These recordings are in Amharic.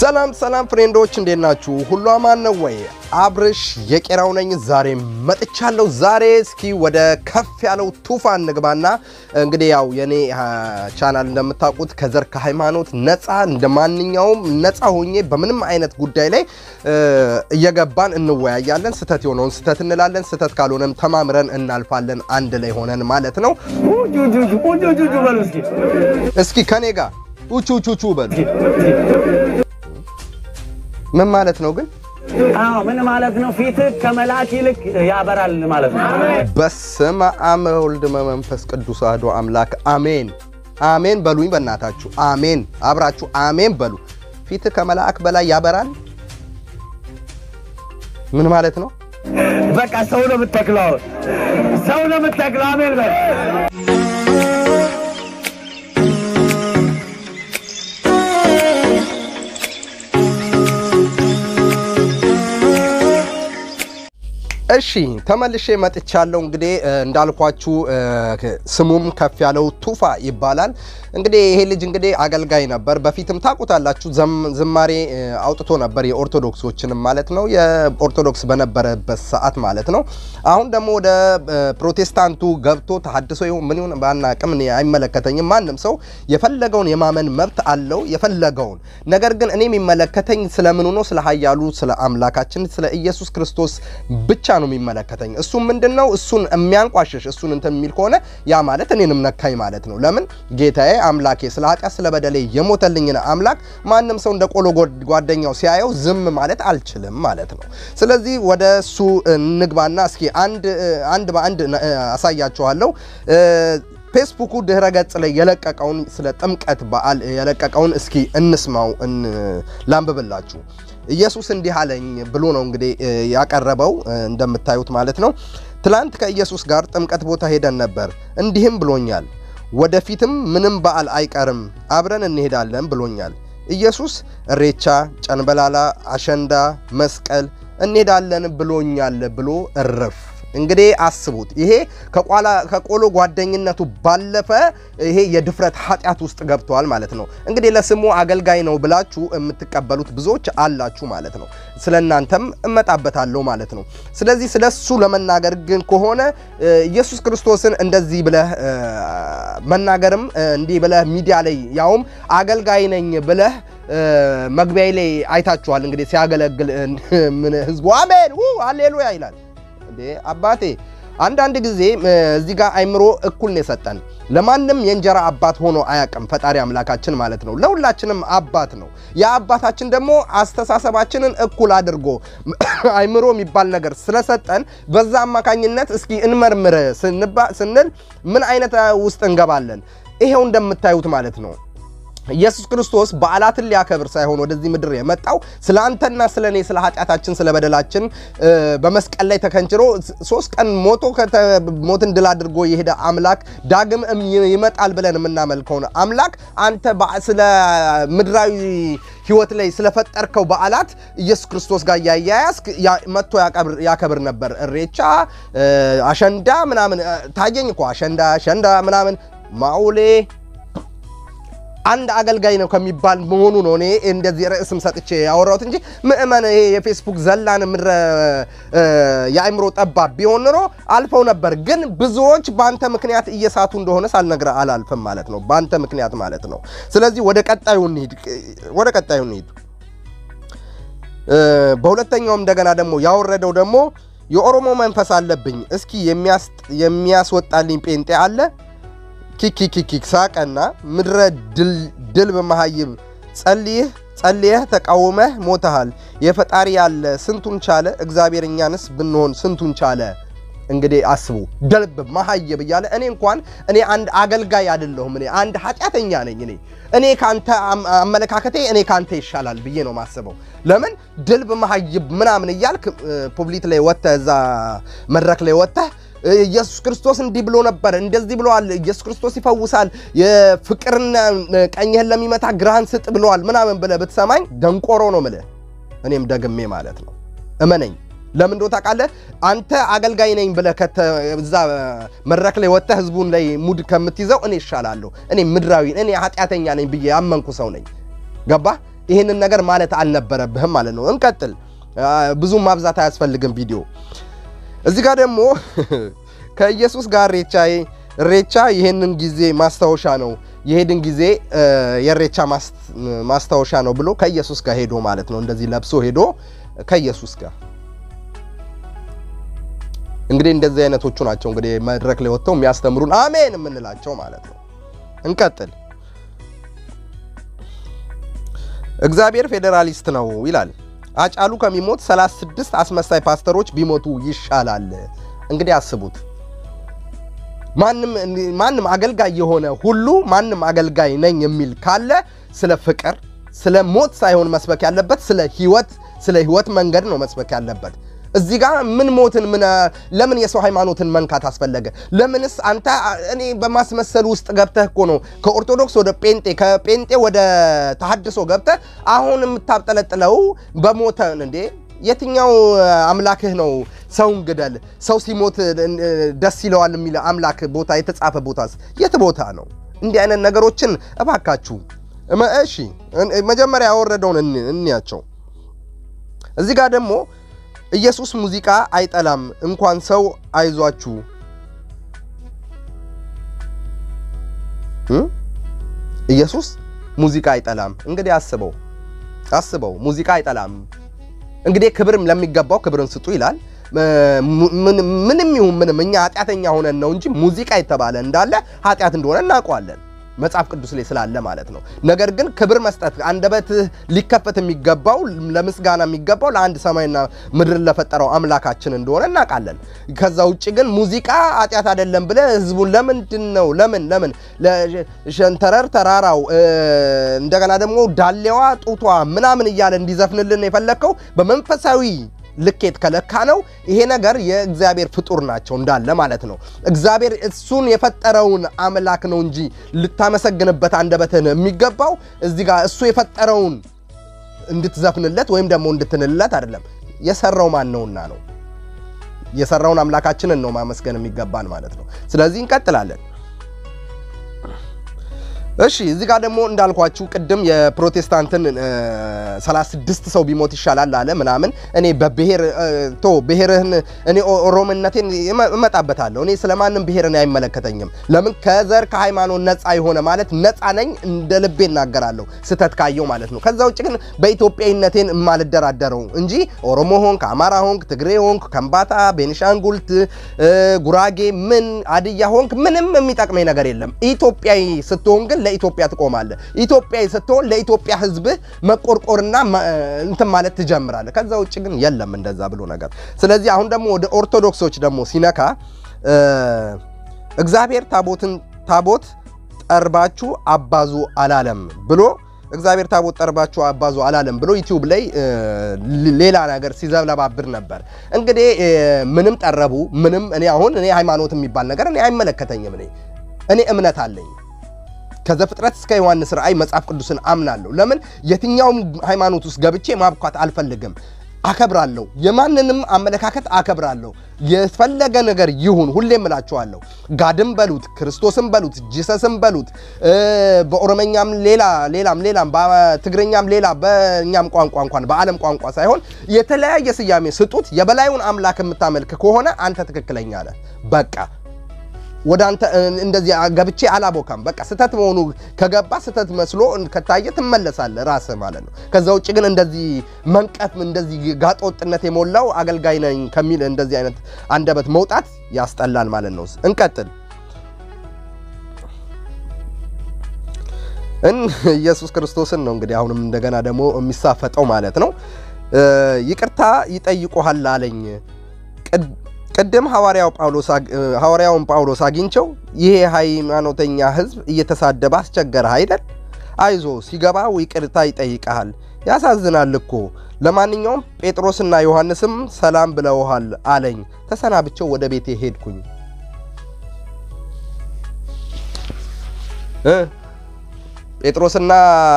ሰላም ሰላም ፍሬንዶች እንዴት ናችሁ? ሁሉ አማን ነው ወይ? አብርሽ የቄራው ነኝ። ዛሬ መጥቻለሁ። ዛሬ እስኪ ወደ ከፍ ያለው ቱፋ እንግባና እንግዲህ ያው የኔ ቻናል እንደምታውቁት ከዘር ከሃይማኖት ነፃ እንደ ማንኛውም ነፃ ሆኜ በምንም አይነት ጉዳይ ላይ እየገባን እንወያያለን። ስህተት የሆነውን ስህተት እንላለን፣ ስህተት ካልሆነም ተማምረን እናልፋለን፣ አንድ ላይ ሆነን ማለት ነው። እስኪ ከኔ ጋር ኡቹ ቹቹ በሉ። ምን ማለት ነው ግን? አዎ ምን ማለት ነው? ፊትህ ከመልአክ ይልቅ ያበራል ማለት ነው። በስመ አብ ወወልድ ወመንፈስ ቅዱስ አሐዱ አምላክ አሜን አሜን በሉኝ። በእናታችሁ አሜን፣ አብራችሁ አሜን በሉ። ፊትህ ከመልአክ በላይ ያበራል ምን ማለት ነው? በቃ ሰው ነው የምትተክለው፣ ሰው ነው የምትተክለው። አሜን በል። እሺ ተመልሼ መጥቻለሁ። እንግዲህ እንዳልኳችሁ ስሙም ከፍ ያለው ቱፋ ይባላል። እንግዲህ ይሄ ልጅ እንግዲህ አገልጋይ ነበር። በፊትም ታውቁታላችሁ፣ ዝማሬ አውጥቶ ነበር የኦርቶዶክሶችንም ማለት ነው፣ የኦርቶዶክስ በነበረበት ሰዓት ማለት ነው። አሁን ደግሞ ወደ ፕሮቴስታንቱ ገብቶ ተሐድሶ ይሁን ምን ይሁን ባናቅም እኔ አይመለከተኝም። ማንም ሰው የፈለገውን የማመን መብት አለው፣ የፈለገውን ነገር ግን እኔ የሚመለከተኝ ስለምኑ ነው? ስለ ኃያሉ ስለ አምላካችን ስለ ኢየሱስ ክርስቶስ ብቻ ነው የሚመለከተኝ። እሱም ምንድን ነው? እሱን የሚያንቋሽሽ እሱን እንትን የሚል ከሆነ ያ ማለት እኔንም ነካኝ ማለት ነው። ለምን ጌታዬ አምላኬ ስለ ኃጢአት ስለ በደሌ የሞተልኝን አምላክ ማንም ሰው እንደ ቆሎ ጓደኛው ሲያየው ዝም ማለት አልችልም ማለት ነው። ስለዚህ ወደ እሱ እንግባና እስኪ አንድ አንድ በአንድ አሳያችኋለሁ። ፌስቡኩ ድህረ ገጽ ላይ የለቀቀውን ስለ ጥምቀት በዓል የለቀቀውን እስኪ እንስማው፣ ላንብብላችሁ። ኢየሱስ እንዲህ አለኝ ብሎ ነው እንግዲህ ያቀረበው እንደምታዩት ማለት ነው። ትላንት ከኢየሱስ ጋር ጥምቀት ቦታ ሄደን ነበር። እንዲህም ብሎኛል፣ ወደፊትም ምንም በዓል አይቀርም አብረን እንሄዳለን ብሎኛል። ኢየሱስ እሬቻ፣ ጨንበላላ፣ አሸንዳ፣ መስቀል እንሄዳለን ብሎኛል ብሎ እርፍ እንግዲህ አስቡት። ይሄ ከቆሎ ጓደኝነቱ ባለፈ ይሄ የድፍረት ኃጢአት ውስጥ ገብተዋል ማለት ነው። እንግዲህ ለስሙ አገልጋይ ነው ብላችሁ የምትቀበሉት ብዙዎች አላችሁ ማለት ነው። ስለ እናንተም እመጣበታለሁ ማለት ነው። ስለዚህ ስለ እሱ ለመናገር ግን ከሆነ ኢየሱስ ክርስቶስን እንደዚህ ብለህ መናገርም እንዲህ ብለህ ሚዲያ ላይ ያውም አገልጋይ ነኝ ብለህ መግቢያ ላይ አይታችኋል። እንግዲህ ሲያገለግል ምን ህዝቡ አሜን ሃሌሉያ ይላል። እንዴ አባቴ አንዳንድ ጊዜ እዚህ ጋር አይምሮ እኩል ነው የሰጠን። ለማንም የእንጀራ አባት ሆኖ አያውቅም ፈጣሪ አምላካችን ማለት ነው። ለሁላችንም አባት ነው። ያ አባታችን ደግሞ አስተሳሰባችንን እኩል አድርጎ አይምሮ የሚባል ነገር ስለሰጠን በዛ አማካኝነት እስኪ እንመርምር ስንል ምን አይነት ውስጥ እንገባለን? ይሄው እንደምታዩት ማለት ነው። ኢየሱስ ክርስቶስ በዓላትን ሊያከብር ሳይሆን ወደዚህ ምድር የመጣው ስለ አንተና ስለ እኔ ስለ ኃጢአታችን ስለ በደላችን በመስቀል ላይ ተከንችሮ ሶስት ቀን ሞቶ ሞትን ድል አድርጎ የሄደ አምላክ ዳግም ይመጣል ብለን የምናመልከውን አምላክ አንተ ስለ ምድራዊ ሕይወት ላይ ስለፈጠርከው በዓላት ኢየሱስ ክርስቶስ ጋር እያያያዝክ መጥቶ ያከብር ነበር። እሬቻ፣ አሸንዳ ምናምን ታየኝ እኮ አሸንዳ አሸንዳ ምናምን ማውሌ አንድ አገልጋይ ነው ከሚባል መሆኑ ነው እኔ እንደዚህ ርዕስም ሰጥቼ ያወራሁት እንጂ ምእመን ይሄ የፌስቡክ ዘላን ምድረ የአእምሮ ጠባብ ቢሆን ኖሮ አልፈው ነበር። ግን ብዙዎች በአንተ ምክንያት እየሳቱ እንደሆነ ሳልነግርህ አላልፍም ማለት ነው። በአንተ ምክንያት ማለት ነው። ስለዚህ ወደ ቀጣዩ እንሂድ፣ ወደ ቀጣዩ እንሂድ። በሁለተኛውም እንደገና ደግሞ ያወረደው ደግሞ የኦሮሞ መንፈስ አለብኝ፣ እስኪ የሚያስወጣልኝ ጴንጤ አለ ኪኪኪኪክ ሳቀና ምድረ ድል በመሃይብ ጸልይህ ጸልየህ ተቃውመህ ሞተሃል። የፈጣሪ ያለ ስንቱን ቻለ፣ እግዚአብሔር እኛንስ ብንሆን ስንቱን ቻለ። እንግዲህ አስቡ፣ ደልብ መሃይብ እያለ እኔ እንኳን እኔ አንድ አገልጋይ አይደለሁም። እኔ አንድ ኃጢአተኛ ነኝ። እኔ እኔ ካንተ አመለካከቴ እኔ ካንተ ይሻላል ብዬ ነው ማስበው። ለምን ድልብ መሃይብ ምናምን እያልክ ፑብሊት ላይ ወጥተህ እዛ መድረክ ላይ ወጥተህ ኢየሱስ ክርስቶስ እንዲህ ብሎ ነበር፣ እንደዚህ ብለዋል፣ ኢየሱስ ክርስቶስ ይፈውሳል፣ የፍቅርና ቀኝህን ለሚመታ ግራህን ስጥ ብለዋል ምናምን ብለህ ብትሰማኝ ደንቆሮ ነው ምልህ። እኔም ደግሜ ማለት ነው እመነኝ። ለምን እንደው ታውቃለህ? አንተ አገልጋይ ነኝ ብለህ እዛ መድረክ ላይ ወጥተህ ህዝቡን ላይ ሙድ ከምትይዘው እኔ እሻላለሁ። እኔ ምድራዊ እኔ ኃጢአተኛ ነኝ ብዬ ያመንኩ ሰው ነኝ። ገባ? ይህንን ነገር ማለት አልነበረብህም ማለት ነው። እንቀጥል። ብዙም ማብዛት አያስፈልግም ቪዲዮ። እዚህ ጋር ደግሞ ከኢየሱስ ጋር ሬቻ ሬቻ ይህንን ጊዜ ማስታወሻ ነው የሄድን ጊዜ የሬቻ ማስታወሻ ነው ብሎ ከኢየሱስ ጋር ሄዶ ማለት ነው። እንደዚህ ለብሶ ሄዶ ከኢየሱስ ጋር እንግዲህ እንደዚህ አይነቶቹ ናቸው እንግዲህ መድረክ ላይ ወጥተው የሚያስተምሩን አሜን የምንላቸው ማለት ነው። እንቀጥል። እግዚአብሔር ፌዴራሊስት ነው ይላል። አጫሉ ከሚሞት 36 አስመሳይ ፓስተሮች ቢሞቱ ይሻላል። እንግዲህ አስቡት። ማንም ማንም አገልጋይ የሆነ ሁሉ ማንም አገልጋይ ነኝ የሚል ካለ ስለ ፍቅር፣ ስለ ሞት ሳይሆን መስበክ ያለበት ስለ ህይወት፣ ስለ ህይወት መንገድ ነው መስበክ ያለበት። እዚህ ጋር ምን ሞትን ምን ለምን የሰው ሃይማኖትን መንካት አስፈለገ? ለምንስ አንተ እኔ በማስመሰል ውስጥ ገብተህ እኮ ነው ከኦርቶዶክስ ወደ ጴንጤ ከጴንጤ ወደ ተሐድሶ ገብተህ አሁን የምታብጠለጥለው በሞተን እንዴ የትኛው አምላክህ ነው? ሰውን ግደል፣ ሰው ሲሞት ደስ ይለዋል የሚል አምላክ ቦታ የተጻፈ ቦታስ የት ቦታ ነው? እንዲህ አይነት ነገሮችን እባካችሁ እሺ፣ መጀመሪያ ያወረደውን እንያቸው። እዚህ ጋር ደግሞ ኢየሱስ ሙዚቃ አይጠላም፣ እንኳን ሰው አይዟችሁ ኢየሱስ ሙዚቃ አይጠላም። እንግዲህ አስበው አስበው፣ ሙዚቃ አይጠላም። እንግዲህ ክብርም ለሚገባው ክብርን ስጡ ይላል። ምንም ይሁን ምንም እኛ ኃጢአተኛ ሆነን ነው እንጂ ሙዚቃ የተባለ እንዳለ ኃጢአት እንደሆነ እናውቀዋለን መጽሐፍ ቅዱስ ላይ ስላለ ማለት ነው። ነገር ግን ክብር መስጠት አንደበትህ ሊከፈት የሚገባው ለምስጋና የሚገባው ለአንድ ሰማይና ምድርን ለፈጠረው አምላካችን እንደሆነ እናውቃለን። ከዛ ውጭ ግን ሙዚቃ ኃጢአት አይደለም ብለህ ህዝቡን ለምንድን ነው ለምን ለምን ሸንተረር ተራራው እንደገና ደግሞ ዳሌዋ ጡቷ ምናምን እያለ እንዲዘፍንልን የፈለግከው በመንፈሳዊ ልኬት ከለካ ነው። ይሄ ነገር የእግዚአብሔር ፍጡር ናቸው እንዳለ ማለት ነው። እግዚአብሔር እሱን የፈጠረውን አምላክ ነው እንጂ ልታመሰግንበት አንደበትህን የሚገባው እዚህ ጋር እሱ የፈጠረውን እንድትዘፍንለት ወይም ደግሞ እንድትንለት አይደለም። የሰራው ማን ነውና ነው። የሰራውን አምላካችንን ነው ማመስገን የሚገባን ማለት ነው። ስለዚህ እንቀጥላለን። እሺ እዚህ ጋር ደግሞ እንዳልኳችሁ ቅድም የፕሮቴስታንትን 36 ሰው ቢሞት ይሻላል አለ ምናምን። እኔ በብሔር ቶ ብሔርህን እኔ ኦሮምነቴን እመጣበታለሁ። እኔ ስለማንም ብሔር እኔ አይመለከተኝም። ለምን ከዘር ከሃይማኖት ነፃ የሆነ ማለት ነፃ ነኝ፣ እንደ ልቤ እናገራለሁ ስተት ካየው ማለት ነው። ከዛ ውጭ ግን በኢትዮጵያዊነቴን የማልደራደረው እንጂ ኦሮሞ ሆንክ፣ አማራ ሆንክ፣ ትግሬ ሆንክ፣ ከምባታ፣ ቤኒሻንጉልት፣ ጉራጌ፣ ምን አድያ ሆንክ ምንም የሚጠቅመኝ ነገር የለም። ኢትዮጵያዊ ስትሆን ግን ለኢትዮጵያ ትቆማለህ። ኢትዮጵያዊ ስትሆን ለኢትዮጵያ ሕዝብህ መቆርቆርና እንትን ማለት ትጀምራለህ። ከዛ ውጭ ግን የለም እንደዛ ብሎ ነገር። ስለዚህ አሁን ደግሞ ወደ ኦርቶዶክሶች ደግሞ ሲነካ እግዚአብሔር ታቦትን ታቦት ጠርባችሁ አባዙ አላለም ብሎ እግዚአብሔር ታቦት ጠርባችሁ አባዙ አላለም ብሎ ዩቲዩብ ላይ ሌላ ነገር ሲዘብለባብር ነበር። እንግዲህ ምንም ጠረቡ ምንም እኔ አሁን እኔ ሃይማኖት የሚባል ነገር እኔ አይመለከተኝም። እኔ እኔ እምነት አለኝ ከዘፍጥረት እስከ ዮሐንስ ራእይ መጽሐፍ ቅዱስን አምናለሁ። ለምን የትኛውም ሃይማኖት ውስጥ ገብቼ ማብኳት አልፈልግም። አከብራለሁ። የማንንም አመለካከት አከብራለሁ። የፈለገ ነገር ይሁን። ሁሌም እላችኋለሁ፣ ጋድም በሉት ክርስቶስም በሉት ጂሰስም በሉት በኦሮመኛም ሌላ ሌላም ሌላም በትግረኛም ሌላ በእኛም ቋንቋ እንኳን በዓለም ቋንቋ ሳይሆን የተለያየ ስያሜ ስጡት። የበላዩን አምላክ የምታመልክ ከሆነ አንተ ትክክለኛ ነህ። በቃ ወደ አንተ እንደዚህ ገብቼ አላቦካም። በቃ ስተት መሆኑ ከገባ ስተት መስሎ ከታየ ትመለሳለህ ራስህ ማለት ነው። ከዛ ውጭ ግን እንደዚህ መንቀፍ እንደዚህ ጋጠወጥነት የሞላው አገልጋይ ነኝ ከሚል እንደዚህ አይነት አንደበት መውጣት ያስጠላል ማለት ነው። እንቀጥል። ኢየሱስ ክርስቶስን ነው እንግዲህ አሁንም እንደገና ደግሞ የሚሳፈጠው ማለት ነው። ይቅርታ ይጠይቁሃል አለኝ ቅድም ሐዋርያውን ጳውሎስ አግኝቸው ይሄ ሃይማኖተኛ ሕዝብ እየተሳደበ አስቸገረህ አይደል? አይዞ ሲገባው ይቅርታ ይጠይቀሃል። ያሳዝናል እኮ። ለማንኛውም ጴጥሮስና ዮሐንስም ሰላም ብለውሃል አለኝ። ተሰናብቸው ወደ ቤቴ ሄድኩኝ። ጴጥሮስና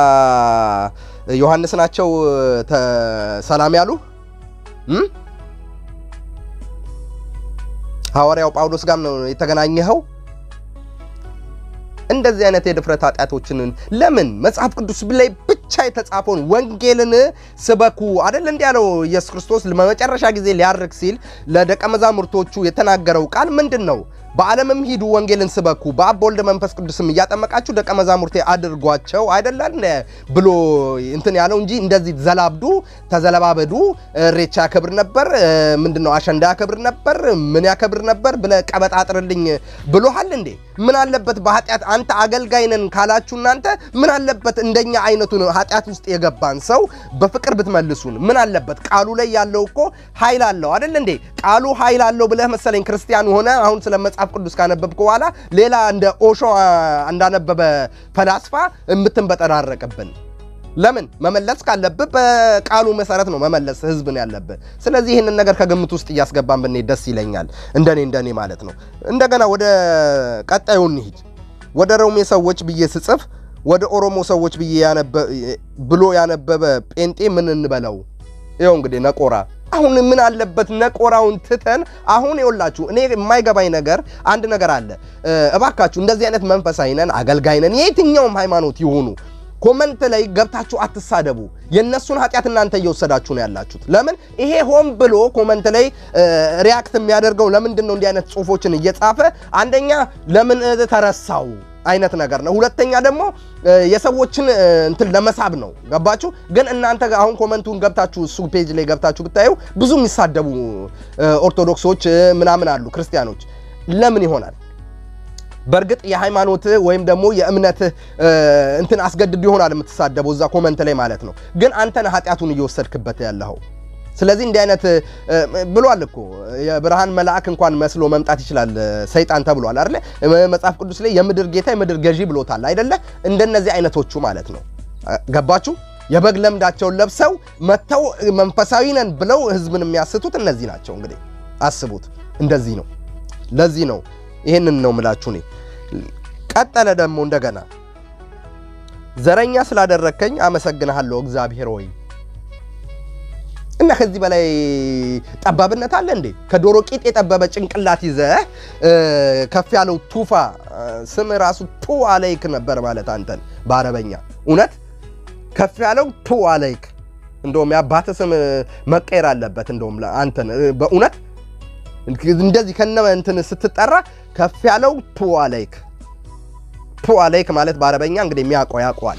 ዮሐንስ ናቸው ሰላም ያሉ ሐዋርያው ጳውሎስ ጋር ነው የተገናኘኸው? እንደዚህ አይነት የድፍረት ኃጢአቶችን ለምን መጽሐፍ ቅዱስ ላይ ብቻ የተጻፈውን ወንጌልን ስበኩ አደል እንዲ ያለው ኢየሱስ ክርስቶስ በመጨረሻ ጊዜ ሊያርግ ሲል ለደቀ መዛሙርቶቹ የተናገረው ቃል ምንድን ነው? በዓለምም ሂዱ ወንጌልን ስበኩ በአብ በወልድ መንፈስ ቅዱስም እያጠመቃችሁ ደቀ መዛሙርቴ አድርጓቸው አይደላል ብሎ እንትን ያለው እንጂ እንደዚህ ዘላብዱ ተዘለባበዱ እሬቻ ያከብር ነበር ምንድን ነው አሸንዳ ያከብር ነበር ምን ያከብር ነበር ብለ ቀበጣጥርልኝ ብሎሃል እንዴ ምን አለበት በኃጢአት አንተ አገልጋይ ነን ካላችሁ እናንተ ምን አለበት እንደኛ አይነቱን ኃጢአት ውስጥ የገባን ሰው በፍቅር ብትመልሱን ምን አለበት ቃሉ ላይ ያለው እኮ ኃይል አለው አይደል እንዴ ቃሉ ኃይል አለው ብለህ መሰለኝ ክርስቲያን ሆነ አሁን ስለ መጽሐፍ ቅዱስ ካነበብክ በኋላ ሌላ እንደ ኦሾ እንዳነበበ ፈላስፋ የምትንበጠራረቅብን ለምን መመለስ ካለብህ በቃሉ መሰረት ነው መመለስ ህዝብን ያለብህ። ስለዚህ ይህንን ነገር ከግምት ውስጥ እያስገባን ብንሄድ ደስ ይለኛል፣ እንደኔ እንደኔ ማለት ነው። እንደገና ወደ ቀጣዩ እንሂድ። ወደ ሮሜ ሰዎች ብዬ ስጽፍ ወደ ኦሮሞ ሰዎች ብዬ ብሎ ያነበበ ጴንጤ ምን እንበለው? ይኸው እንግዲህ ነቆራ አሁን ምን አለበት ነቆራውን ትተን አሁን ይኸውላችሁ፣ እኔ የማይገባኝ ነገር አንድ ነገር አለ። እባካችሁ እንደዚህ አይነት መንፈሳዊ ነን አገልጋይ ነን የየትኛውም ሃይማኖት ይሆኑ ኮመንት ላይ ገብታችሁ አትሳደቡ። የእነሱን ኃጢአት እናንተ እየወሰዳችሁ ነው ያላችሁት። ለምን ይሄ ሆን ብሎ ኮመንት ላይ ሪያክት የሚያደርገው ለምንድን ነው? እንዲህ አይነት ጽሁፎችን እየጻፈ አንደኛ ለምን ተረሳው አይነት ነገር ነው። ሁለተኛ ደግሞ የሰዎችን እንትን ለመሳብ ነው። ገባችሁ? ግን እናንተ አሁን ኮመንቱን ገብታችሁ እሱ ፔጅ ላይ ገብታችሁ ብታዩ ብዙ የሚሳደቡ ኦርቶዶክሶች ምናምን አሉ፣ ክርስቲያኖች ለምን ይሆናል? በእርግጥ የሃይማኖትህ ወይም ደግሞ የእምነትህ እንትን አስገድድ ይሆናል የምትሳደበው እዛ ኮመንት ላይ ማለት ነው። ግን አንተን ኃጢአቱን እየወሰድክበት ያለኸው። ስለዚህ እንዲህ አይነት ብሏል እኮ የብርሃን መልአክ እንኳን መስሎ መምጣት ይችላል ሰይጣን ተብሏል አይደለ? መጽሐፍ ቅዱስ ላይ የምድር ጌታ የምድር ገዢ ብሎታል አይደለ? እንደነዚህ አይነቶቹ ማለት ነው። ገባችሁ? የበግ ለምዳቸውን ለብሰው መጥተው መንፈሳዊ ነን ብለው ህዝብን የሚያስቱት እነዚህ ናቸው። እንግዲህ አስቡት። እንደዚህ ነው። ለዚህ ነው ይህንን ነው ምላችሁ እኔ። ቀጠለ ደግሞ እንደገና ዘረኛ ስላደረግከኝ አመሰግንሃለሁ እግዚአብሔር ወይ እና ከዚህ በላይ ጠባብነት አለ እንዴ? ከዶሮ ቂጥ የጠበበ ጭንቅላት ይዘህ ከፍ ያለው ቱፋ ስም ራሱ ቱ አለይክ ነበር ማለት አንተን በአረበኛ እውነት ከፍ ያለው ቱ አለይክ። እንደውም የአባት ስም መቀየር አለበት። እንደውም አንተን በእውነት እንደዚህ ከነ እንትን ስትጠራ ከፍ ያለው ቱ አለይክ ቱ አለይክ ማለት በአረበኛ እንግዲህ የሚያውቀው ያውቀዋል።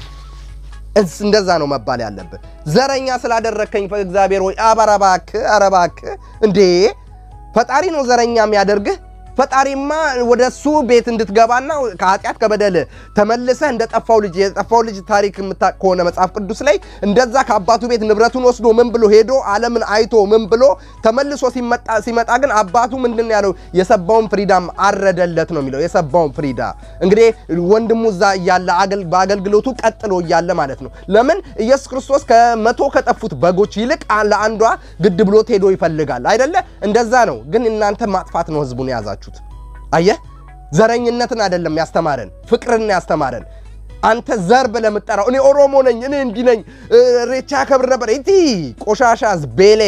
እንደዛ ነው መባል ያለብህ። ዘረኛ ስላደረከኝ እግዚአብሔር ወይ ኧረ እባክህ ኧረ እባክህ እንዴ! ፈጣሪ ነው ዘረኛ የሚያደርግህ። ፈጣሪማ ወደ እሱ ቤት እንድትገባና ከኃጢአት ከበደል ተመልሰህ እንደ ጠፋው ልጅ የጠፋው ልጅ ታሪክ የምታውቅ ከሆነ መጽሐፍ ቅዱስ ላይ እንደዛ ከአባቱ ቤት ንብረቱን ወስዶ ምን ብሎ ሄዶ ዓለምን አይቶ ምን ብሎ ተመልሶ ሲመጣ ግን አባቱ ምንድን ያለው የሰባውን ፍሪዳም አረደለት ነው የሚለው። የሰባውን ፍሪዳ እንግዲህ ወንድሙ እዛ እያለ በአገልግሎቱ ቀጥሎ እያለ ማለት ነው። ለምን ኢየሱስ ክርስቶስ ከመቶ ከጠፉት በጎች ይልቅ ለአንዷ ግድ ብሎት ሄዶ ይፈልጋል አይደለ? እንደዛ ነው። ግን እናንተ ማጥፋት ነው ህዝቡን የያዛችሁ። አየህ፣ ዘረኝነትን አይደለም ያስተማረን፣ ፍቅርን ያስተማረን። አንተ ዘር ብለህ የምትጠራው እኔ ኦሮሞ ነኝ እኔ እንዲህ ነኝ ሬቻ ያከብር ነበር እቲ ቆሻሻ ዝቤሌ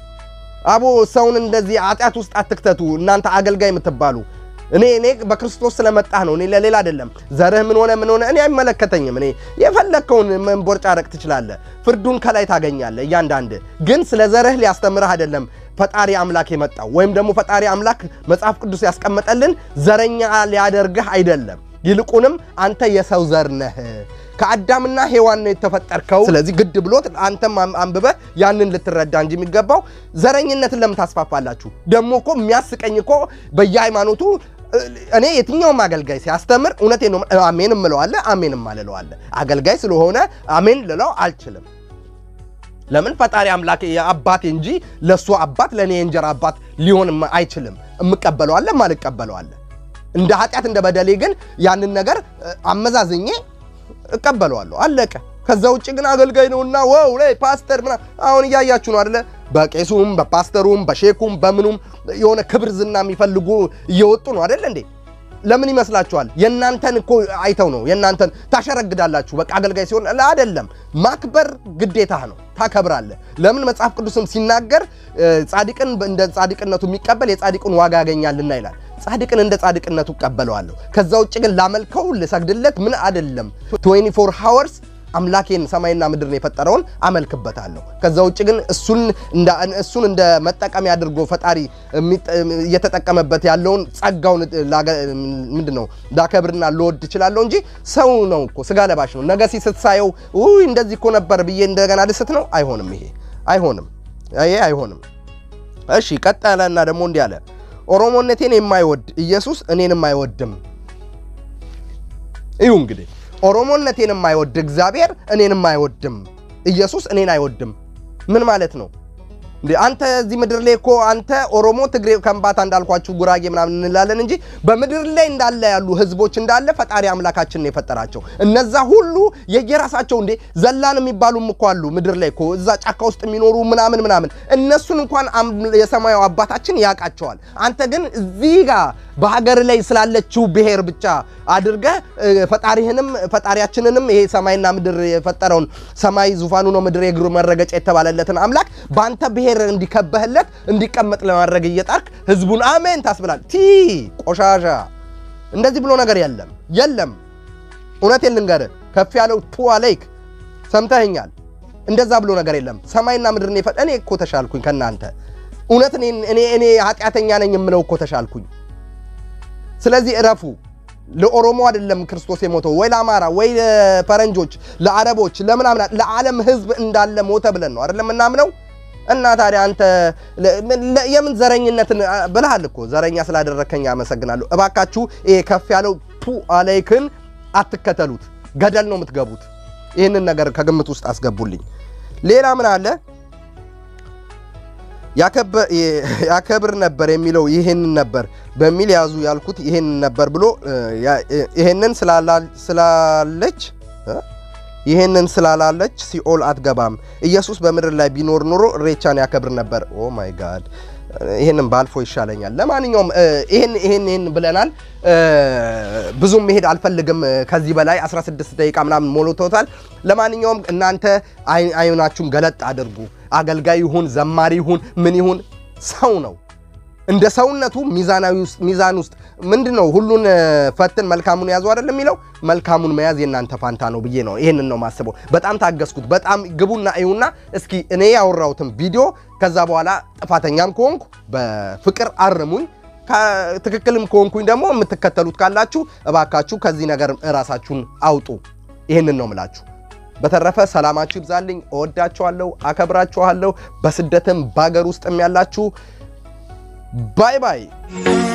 አቦ ሰውን እንደዚህ ኃጢአት ውስጥ አትክተቱ እናንተ አገልጋይ የምትባሉ እኔ እኔ በክርስቶስ ስለመጣህ ነው። እኔ ለሌላ አይደለም። ዘርህ ምን ሆነ ምን ሆነ እኔ አይመለከተኝም። እኔ የፈለግከውን መንቦርጫረቅ ትችላለህ። ፍርዱን ከላይ ታገኛለህ። እያንዳንድ ግን ስለ ዘርህ ሊያስተምርህ አይደለም ፈጣሪ አምላክ የመጣው ወይም ደግሞ ፈጣሪ አምላክ መጽሐፍ ቅዱስ ያስቀመጠልን ዘረኛ ሊያደርግህ አይደለም። ይልቁንም አንተ የሰው ዘር ነህ። ከአዳምና ሔዋን ነው የተፈጠርከው። ስለዚህ ግድ ብሎት አንተም አንብበህ ያንን ልትረዳ እንጂ የሚገባው ዘረኝነትን ለምን ታስፋፋላችሁ? ደግሞ እኮ የሚያስቀኝ እኮ በየሃይማኖቱ እኔ የትኛውም አገልጋይ ሲያስተምር እውነቴን ነው አሜን እምለዋለ አሜን እማልለዋለ አገልጋይ ስለሆነ አሜን ልለው አልችልም። ለምን ፈጣሪ አምላክ የአባቴ እንጂ ለእሱ አባት ለእኔ የእንጀራ አባት ሊሆን አይችልም። እምቀበለዋለ ማልቀበለዋለ እንደ ኃጢአት እንደ በደሌ ግን ያንን ነገር አመዛዝኜ እቀበለዋለሁ። አለቀ። ከዛ ውጭ ግን አገልጋይ ነውና ወው ላይ ፓስተር ምናምን አሁን እያያችሁ ነው አይደለ? በቄሱም በፓስተሩም በሼኩም በምኑም የሆነ ክብር ዝና የሚፈልጉ እየወጡ ነው አይደለ እንዴ? ለምን ይመስላችኋል? የእናንተን እኮ አይተው ነው የእናንተን ታሸረግዳላችሁ። በቃ አገልጋይ ሲሆን አይደለም ማክበር ግዴታ ነው። ታከብራለህ። ለምን መጽሐፍ ቅዱስም ሲናገር ጻድቅን እንደ ጻድቅነቱ የሚቀበል የጻድቅን ዋጋ ያገኛልና ይላል። ጻድቅን እንደ ጻድቅነቱ እቀበለዋለሁ። ከዛ ውጭ ግን ላመልከው ልሰግድለት ምን አይደለም 24 ሃወርስ አምላኬን ሰማይና ምድርን የፈጠረውን አመልክበታለሁ። ከዛ ውጭ ግን እሱን እንደ እሱን እንደ መጠቀሚያ አድርጎ ፈጣሪ እየተጠቀመበት ያለውን ጸጋውን ምንድን ነው ላከብርና ልወድ እችላለሁ እንጂ ሰው ነው እኮ ስጋ ለባሽ ነው። ነገ ሲስት ሳየው ውይ እንደዚህ እኮ ነበር ብዬ እንደገና ልስት ነው? አይሆንም። ይሄ አይሆንም። ይሄ አይሆንም። እሺ ቀጠለና ደግሞ እንዲህ አለ፣ ኦሮሞነቴን የማይወድ ኢየሱስ እኔንም አይወድም። እዩ እንግዲህ ኦሮሞነቴን የማይወድ እግዚአብሔር እኔንም አይወድም። ኢየሱስ እኔን አይወድም። ምን ማለት ነው እንዴ? አንተ እዚህ ምድር ላይ እኮ አንተ ኦሮሞ፣ ትግሬ፣ ከምባታ እንዳልኳችሁ ጉራጌ ምናምን እንላለን እንጂ በምድር ላይ እንዳለ ያሉ ህዝቦች እንዳለ ፈጣሪ አምላካችን ነው የፈጠራቸው። እነዛ ሁሉ የየራሳቸው እንዴ ዘላን የሚባሉም እኮ አሉ ምድር ላይ እኮ እዛ ጫካ ውስጥ የሚኖሩ ምናምን ምናምን እነሱን እንኳን የሰማዩ አባታችን ያውቃቸዋል። አንተ ግን እዚህ ጋር በሀገር ላይ ስላለችው ብሔር ብቻ አድርገህ ፈጣሪህንም ፈጣሪያችንንም ይሄ ሰማይና ምድር የፈጠረውን ሰማይ ዙፋኑ ነው ምድር የእግሩ መረገጫ የተባለለትን አምላክ በአንተ ብሔር እንዲከበህለት እንዲቀመጥ ለማድረግ እየጣርክ ህዝቡን አሜን ታስብላል። ቲ ቆሻሻ እንደዚህ ብሎ ነገር የለም የለም። እውነቴን ልንገርህ ከፍ ያለው ቱ አለይክ ሰምተኸኛል። እንደዛ ብሎ ነገር የለም። ሰማይና ምድርን የፈ እኔ እኮ ተሻልኩኝ ከእናንተ እውነት እኔ እኔ ኃጢአተኛ ነኝ የምለው እኮ ተሻልኩኝ። ስለዚህ እረፉ። ለኦሮሞ አይደለም ክርስቶስ የሞተው ወይ ለአማራ ወይ ለፈረንጆች፣ ለአረቦች፣ ለምናምን ለዓለም ህዝብ እንዳለ ሞተ ብለን ነው አይደለም እናምነው። እና ታዲያ አንተ የምን ዘረኝነትን ብለሃል እኮ ዘረኛ ስላደረከኝ አመሰግናለሁ። እባካችሁ ይሄ ከፍ ያለው ቱ አለይክን አትከተሉት፣ ገደል ነው የምትገቡት። ይህንን ነገር ከግምት ውስጥ አስገቡልኝ። ሌላ ምን አለ? ያከብር ነበር የሚለው ይህንን ነበር በሚል ያዙ ያልኩት ይህንን ነበር ብሎ ይህንን ስላለች ይህንን ስላላለች ሲኦል አትገባም። ኢየሱስ በምድር ላይ ቢኖር ኑሮ እሬቻን ያከብር ነበር። ኦ ማይ ጋድ ይህንን ባልፎ ይሻለኛል። ለማንኛውም ይህን ይህን ይህን ብለናል። ብዙም መሄድ አልፈልግም ከዚህ በላይ 16 ደቂቃ ምናምን ሞልቶታል። ለማንኛውም እናንተ አይናችሁን ገለጥ አድርጉ። አገልጋይ ይሁን ዘማሪ ይሁን ምን ይሁን ሰው ነው። እንደ ሰውነቱ ሚዛናዊ ውስጥ ሚዛን ውስጥ ምንድን ነው ሁሉን ፈትን መልካሙን ያዙ አይደለም የሚለው መልካሙን መያዝ የእናንተ ፋንታ ነው ብዬ ነው ይሄንን ነው ማስበው። በጣም ታገስኩት። በጣም ግቡና እዩና እስኪ እኔ ያወራሁትን ቪዲዮ ከዛ በኋላ ጥፋተኛም ከሆንኩ በፍቅር አርሙኝ፣ ትክክልም ከሆንኩኝ ደግሞ የምትከተሉት ካላችሁ እባካችሁ ከዚህ ነገር እራሳችሁን አውጡ። ይህንን ነው ምላችሁ። በተረፈ ሰላማችሁ ይብዛልኝ። እወዳችኋለሁ፣ አከብራችኋለሁ። በስደትም በሀገር ውስጥም ያላችሁ ባይ ባይ